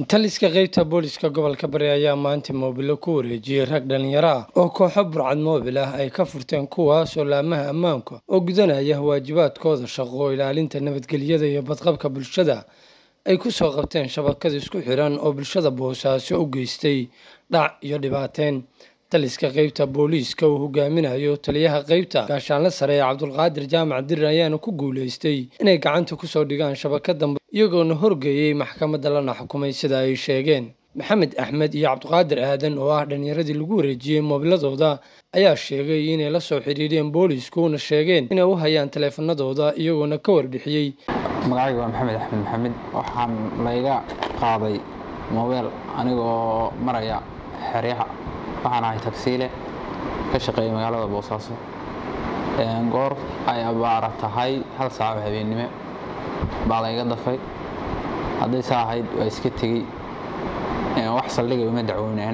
taliska qeybta booliska gobolka bari ayaa maanta moobilo ku wareejiyey rag dhalinyaro ah oo kooxo burcad moobil ah ay ka furteen kuwaas oo laamaha ammaanka oo gudanaya waajibaadkooda shaqo ilaalinta nabadgelyada iyo badqabka bulshada ay ku soo qabteen shabakada isku xiran oo bulshada boosaaso u geystay dhac iyo dhibaateyn taliska qeybta booliiska uu hogaaminayo taliyaha qeybta gaashaanle sare ee cabdulqaadir jaamac dirir ayaana ku guuleystay inay gacanta kusoo dhigaan shabakada iyagoona horgeeyey maxkamadda lana xukumay sida ay sheegeen maxamed axmed iyo cabdiqaadir aadan oo ah dhallinyaradii lagu wareejiyey moobiladooda ayaa sheegay inay la soo xidhiidheen booliskuuna sheegeen inay u hayaan taleefanadooda iyagoona ka warbixiyey magacayga waa maxamed axmed maxamed waxaan layga qaaday moobeel anigoo maraya xeryaha waxaan ahay tagsiile ka shaqeeya magaalada boosaaso goor ay abaara tahay hal saaco habeennimo baa layga dafay hadday saa ahayd waa iska tegey wax saldhiga uma dacwoonaan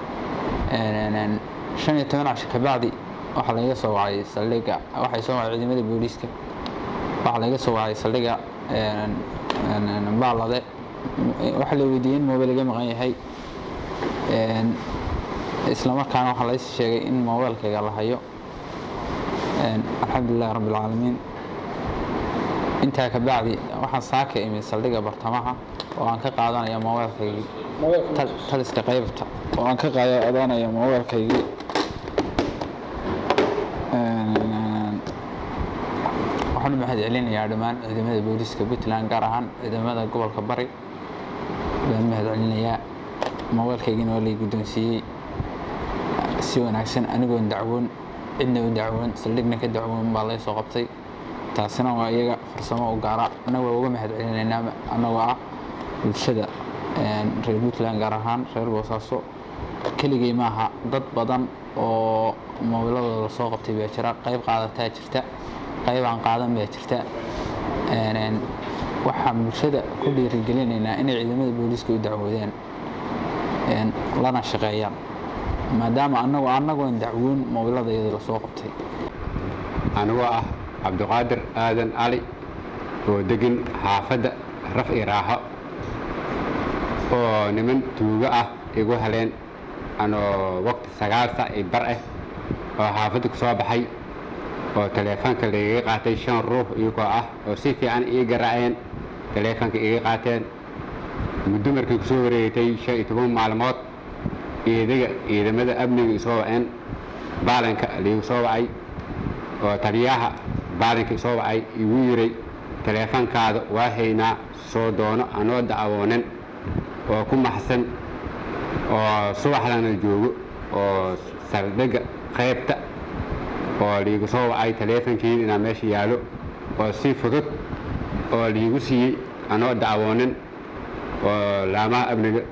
shan iyo toban casho kabacdi waxaa layga soo wacay saldhiga waxay soo wacay ciidamada booliiska waxaa layga soo wacay saldhiga baalade waxaa la weydiiyey in moobeel iga maqan yahay isla markaana waxaa lays sheegay in moobeelkayga la hayo alxamdulilahi rabbi alcaalamiin intaa ka bacdi waxaan saaka imid saldhiga bartamaha oo aan ka qaadanaya moobeelkaygii taliska qaybta oo aan ka qaadanaya moobeelkaygii waxaan u mahad celinayaa dhammaan ciidamada booliiska puntland gaar ahaan ciidamada gobolka bari baan mahad celinayaa moobeelkaygiina waa lay guddoonsiiyey si wanaagsan anigoon dacwoon cidna u dacwoon saldhigna ka dacwoon baa lay soo qabtay taasina waa iyaga farsamo u gaara annaga waa uga mahad celinaynaa annagoo ah bulshada reer puntland gaar ahaan reer boosaaso keligay maaha dad badan oo moobiladooda soo qabtay baa jira qayb qaadataa jirta qayb aan qaadan baa jirta waxaan bulshada ku dhiirigelinaynaa inay ciidamada booliiska u dacwoodaan lana shaqeeyaan maadaama anagu annagoon dacwoon moobiladayadii lasoo qabtay anigoo ah cabdiqaadir aadan cali oo degan xaafadda raf i raaxo oo niman tuugo ah igu heleen anoo waqti sagaal sac i bar ah oo xaafadda ku soo baxay oo taleefoonka laiga qaatay shan ruux iyagoo ah oo si fiican ii garaaceen taleefoonka iga qaateen muddo markii ku soo wareegtay shan iyo toban maalmood iidaga ciidamada amniga isoo waceen baalanka laigu soo wacay oo taliyaha baalinka isoo wacay igu yiray taleefoonkaada waa haynaa soo doono anoo dacwoonan oo ku maxsan oo subaxdana joogo oo saldhigga qaybta oo liigu soo wacay taleefonkiida inaa meesha yaalo oo si fudud oo liigu siiyey anoo dacwoonan oo laamaha amniga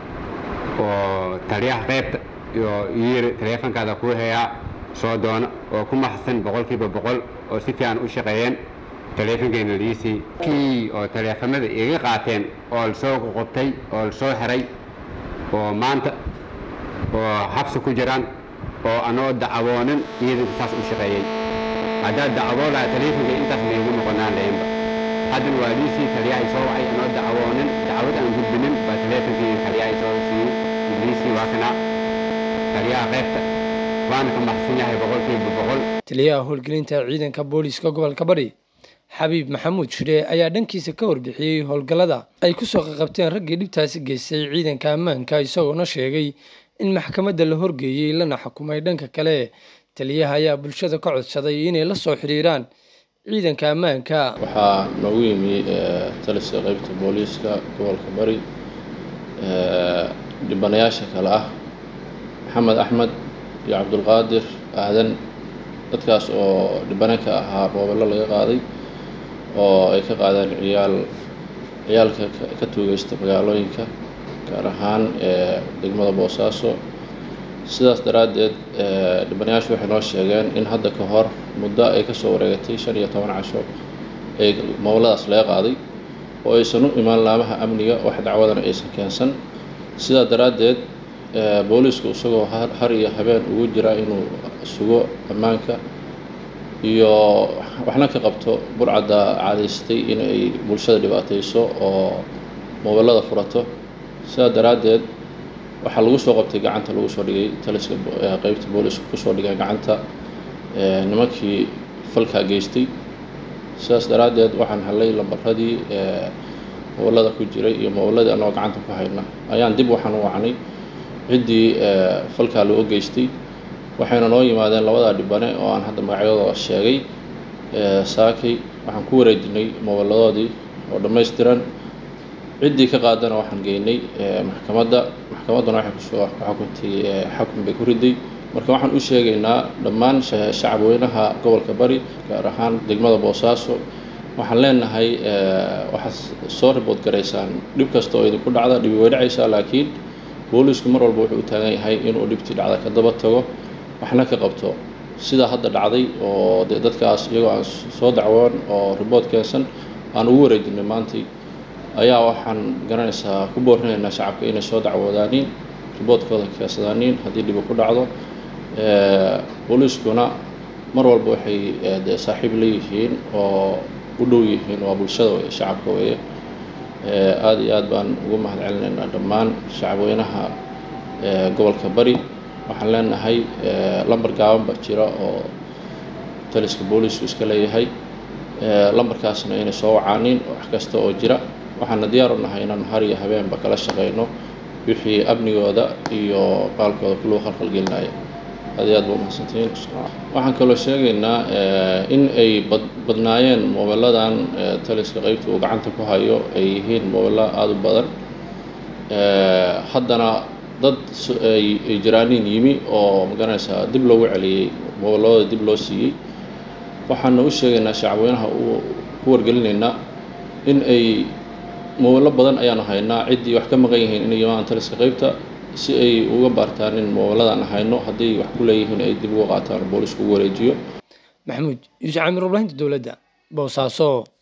oo taliyaha qaybta iyo yiri taleefonkaada kuu hayaa soo doono oo ku maxsan boqolkiiba boqol oo si fiican u shaqeeyeen taleefonkeyna liisii kii oo taleefamada iga qaateen oo lasoo qoqobtay oo lasoo xiray oo maanta oo xabsi ku jiraan oo anoo dacwoonan iyadanka saas u shaqeeyey haddaad dacwoo laha taleefonka intaas maygu noqonaan lahaynba haddana waa liisii taliyahay soo wacay anoo dacwoonan dacwad aan gudbinin baa taleefonkeyga taliyahay soo siiyey liisii waa kana taliyaha qaybta waana ka maxsan yahay boqolkiiba boqol taliyaha howlgelinta ciidanka booliiska gobolka bari xabiib maxamuud shire ayaa dhankiisa ka warbixiyey howlgallada ay ku soo qaqabteen raggii dhibtaasi geystay ciidanka ammaanka isagoona sheegay in maxkamadda la horgeeyey lana xukumay dhanka kale taliyaha ayaa bulshada ka codsaday inay la soo xidhiiraan ciidanka ammaanka waxaa noogu yimi taliska qeybta booliiska gobolka bari dhibanayaasha kale ah maxamed axmed iyo cabdulqaadir aadan dadkaas oo dhibane ka ahaa moobello laga qaaday oo ay ka qaadeen ciyaal ciyaalka ka tuugeysta magaalooyinka gaar ahaan degmada boosaaso sidaas daraaddeed dhibanayaashu waxay noo sheegeen in hadda ka hor muddo ay kasoo wareegatay shan iyo toban casho ee moobelladaas laga qaaday oo aysan u imaan laamaha amniga wax dacwadana aysan keensan sidaa daraaddeed booliisku isagoo har iyo habeen ugu jira inuu sugo ammaanka iyo waxna ka qabto burcadda caadaystay in ay bulshada dhibaatayso oo moobelada furato sidaa daraaddeed waxaa lagu soo qabtay gacanta lagu soo dhigay taliska qeybta booliska kusoo dhigay gacanta nimankii falkaa geystay sidaas daraaddeed waxaan hellay lambaradii mobilada ku jiray iyo mobiladii annagoo gacanta ku hayna ayaan dib waxaan u wacnay ciddii falkaa loo geystay waxayna noo yimaadeen labadaa dhibane oo aan hadda magacyadooda sheegay saakay waxaan ku wareejinay mobiladoodii oo dhammaystiran ciddii ka qaadana waxaan geynay maxkamadda maxkamadduna waxay kusoo xukuntay xakun bay ku riday marka waxaan u sheegaynaa dhammaan shacabweynaha gobolka bari gaar ahaan degmada boosaaso waxaan leenahay waxaad soo ribood garaysaan dhib kasta oo idinku dhacda dhibi way dhacaysaa laakiin boolisku mar walba wuxuu u taagan yahay inuu dhibtii dhacda ka daba tago waxna ka qabto sidaa hadda dhacday oo dee dadkaas iyagoo aan soo dacwoon oo ribood keensan aan ugu wareejinay maantay ayaa waxaan garanaysaa ku boorinaynaa shacabka inay soo dacwoodaaniin riboodkooda keensadaaniin haddii dhibi ku dhacdo booliiskuna mar walba waxay dee saaxiib leeyihiin oo u dhow yihiin waa bulshada weye shacabka weeye aada iyo aad baan ugu mahad celinaynaa dhammaan shacabweynaha gobolka bari waxaan leenahay lambar gaaban ba jira oo taliska boolisku iska leeyahay lambarkaasna inay soo wacaaniin wax kasta oo jira waxaana diyaar u nahay inaan har iyo habeenba kala shaqayno wixii amnigooda iyo qaalkooda kuluu khalkhalgelinaya aad iyo aad ba umahadsantihiin waxaan kaloo sheegaynaa in ay bad badnaayeen mobiladan taliska qeybta uu gacanta ku hayo ay yihiin mobilo aada u badan haddana dad ay jiraaniin yimi oo magaranaysaa dib loogu celiyey mobiladooda dib loo siiyey waxaana u sheegaynaa shacabweynaha ku wargelinaynaa in ay mobilo badan ayaanu haynaa ciddii wax ka maqan yihiin inay yimaadaan taliska qeybta si ay uga baartaan in mobiladaan hayno haddii wax ku leeyihiin ay dib uga qaataan boolisku ugu wareejiyo maxamuud yuusuf camir warbaahinta dowladda boosaaso